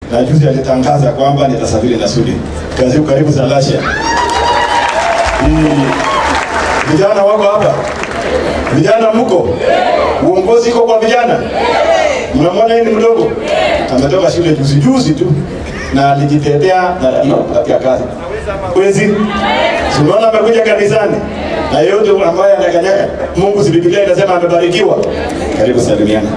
na juzi alitangaza kwamba nitasafiri na Sudi. Kazi karibu Salasha. Hii vijana wako hapa, vijana mko, uongozi iko kwa vijana. Mnamwona yeye ni mdogo, ametoka shule juzi juzi tu na alijitetea na hiyo katika kazi kwezi. Tunaona amekuja kanisani na yeyote ambaye anakanyaga Mungu, si Biblia inasema amebarikiwa. Karibu salimiana.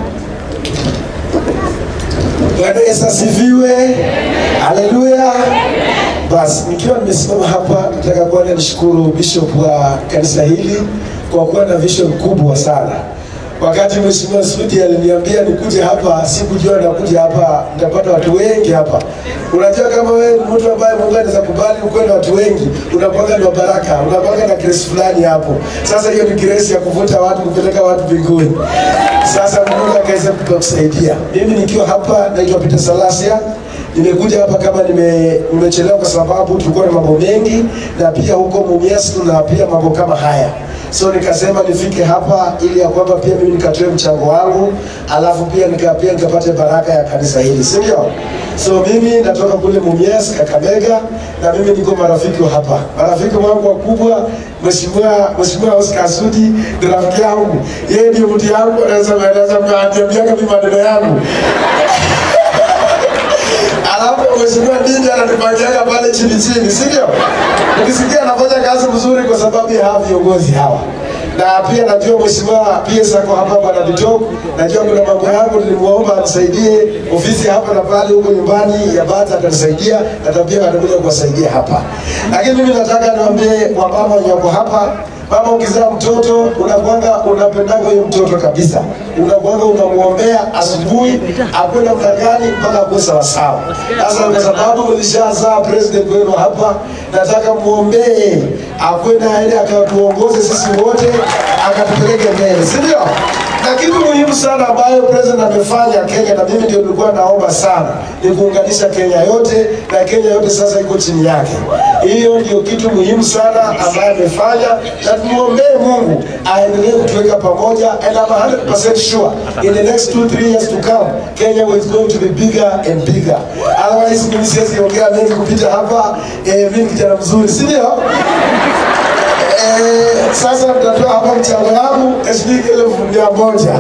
Bwana Yesu asifiwe. Haleluya. Basi nikiwa nimesimama hapa, nataka kwanza nishukuru bishop wa kanisa hili kwa kuwa na vision kubwa sana. Wakati Mheshimiwa Sudi aliniambia nikuje hapa, sikujua nakuja hapa nitapata watu wengi hapa. Unajua kama wewe ni mtu ambaye Mungu anaweza kubali ukuwe na watu wengi, unakuwa na baraka, unakuwa na grace fulani hapo. Sasa hiyo ni grace ya kuvuta watu, kupeleka watu mbinguni. Sasa Mungu akaweza kutusaidia. Mimi nikiwa hapa naitwa Peter Salasia. Nimekuja hapa kama nime, nimechelewa kwa sababu tulikuwa na mambo mengi na pia huko Mumias tuna pia mambo kama haya. So nikasema nifike hapa ili ya kwamba pia mimi nikatoe mchango wangu, alafu pia nika, pia nikapate baraka ya kanisa hili, si ndio? So mimi natoka kule Mumias, Kakamega, na mimi niko marafiki wa hapa. Marafiki wangu wakubwa, Mheshimiwa Mheshimiwa Oscar Sudi ni rafiki yangu, yeye ndio mtu yangu, anaweza anaweza kuniambia mimi maneno yangu alafu mheshimiwa Ndindi anatupangiaga pale chini chini, si ndio? Ukisikia anafanya kazi mzuri kwa sababu ya hawa viongozi hawa na pia najua mheshimiwa PS ako hapa bwana Bitok, najua kuna mambo yangu nilimwomba anisaidie ofisi hapa na pale huko nyumbani ya Bata atanisaidia na pia atakuja kuwasaidia hapa. Lakini mimi nataka niwaambie wamama wenye wako hapa Mama ukizaa mtoto unakwanga unapendaga huyo mtoto kabisa, unakwanga unamwombea asubuhi akuwe namna gani mpaka akuwe sawasawa. Sasa kwa sababu ulishazaa president wenu hapa, nataka muombee akuwe na ile akatuongoze sisi wote akatupeleke mbele, si ndio? Na kitu muhimu sana ambayo president amefanya Kenya, na mimi ndio nilikuwa naomba sana, ni kuunganisha Kenya yote, na Kenya yote sasa iko chini yake. Hiyo ndio kitu muhimu sana ambayo amefanya, na tumuombee Mungu aendelee kutuweka pamoja, and I'm 100% sure in the next two three years to come Kenya is going to be bigger and bigger. Otherwise mimi siwezi ongea mengi kupita hapa. Eh, mimi kijana mzuri, si ndio? Eh, sasa tutatoa hapa mchango wangu shilingi elfu mia moja.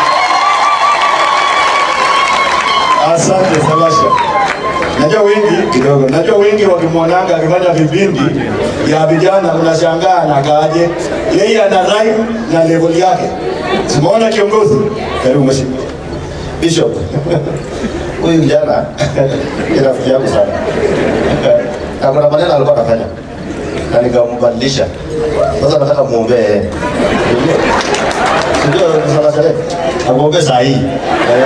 Asante Salasha. Najua wengi kidogo, najua wengi wakimwonanga akifanya vipindi ya vijana, unashangaa anakaaje. Yeye ana rhyme na level yake. Simuona kiongozi. Karibu mheshimiwa. Bishop. huyu kijana ni rafiki yangu sana na kuna maneno alikuwa anafanya na nikambadilisha. Sasa nataka muombee yeye. Ndio sana sana. Amuombee saa hii. Eh.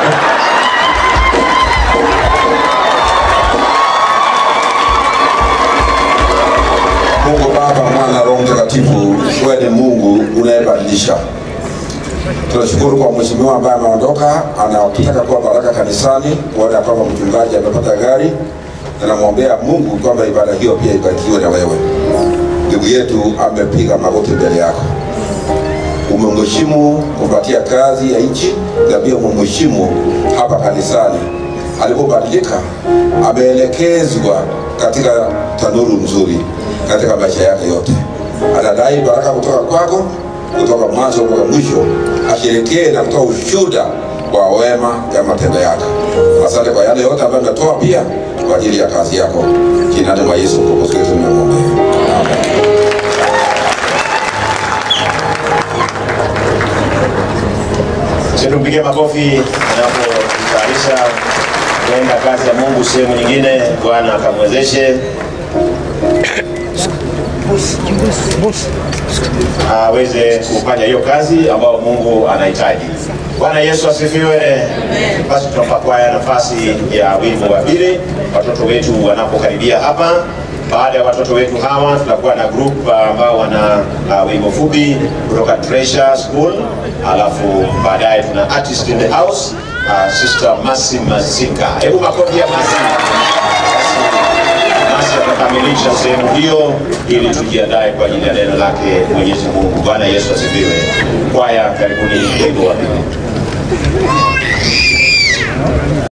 Mungu Baba, Mwana, Roho Mtakatifu, wewe ni Mungu unayebadilisha. Tunashukuru kwa mheshimiwa ambaye ameondoka, anataka kuwa baraka kanisani, kuona kwamba mchungaji amepata gari, na namwombea Mungu kwamba ibada hiyo pia ibarikiwe na wewe. Ndugu yetu amepiga magoti mbele yako, umemheshimu kumpatia kazi ya nchi, na pia umemheshimu hapa kanisani. Alipobadilika ameelekezwa katika tanuru nzuri katika maisha yake yote. Anadai baraka kutoka kwako kutoka mwanzo mpaka mwisho, asherekee na kutoa ushuhuda wa wema ya matendo yake. Asante kwa yale yote ambayo ametoa pia kwa ajili ya kazi yako. Jina la Yesu Mwokozi wetu tunamwombea. Amen. Tupige makofi anapojitayarisha kwenda kazi ya Mungu sehemu nyingine. Bwana akamwezeshe aweze kufanya hiyo kazi ambayo Mungu anahitaji. Bwana Yesu asifiwe. Basi tunampa kwaya nafasi ya wimbo wa pili, watoto wetu wanapokaribia hapa. Baada ya watoto wetu hawa, tutakuwa na group uh, ambao wana uh, wimbo fupi kutoka Treasure School, alafu baadaye tuna artist in the house uh, Sister Masi Mazika. Hebu makofi ya Masi. Masi atakamilisha sehemu hiyo ili tujiandae kwa ajili ya neno lake Mwenyezi Mungu. Bwana Yesu asifiwe. Kwaya, karibuni wimbo wa pili.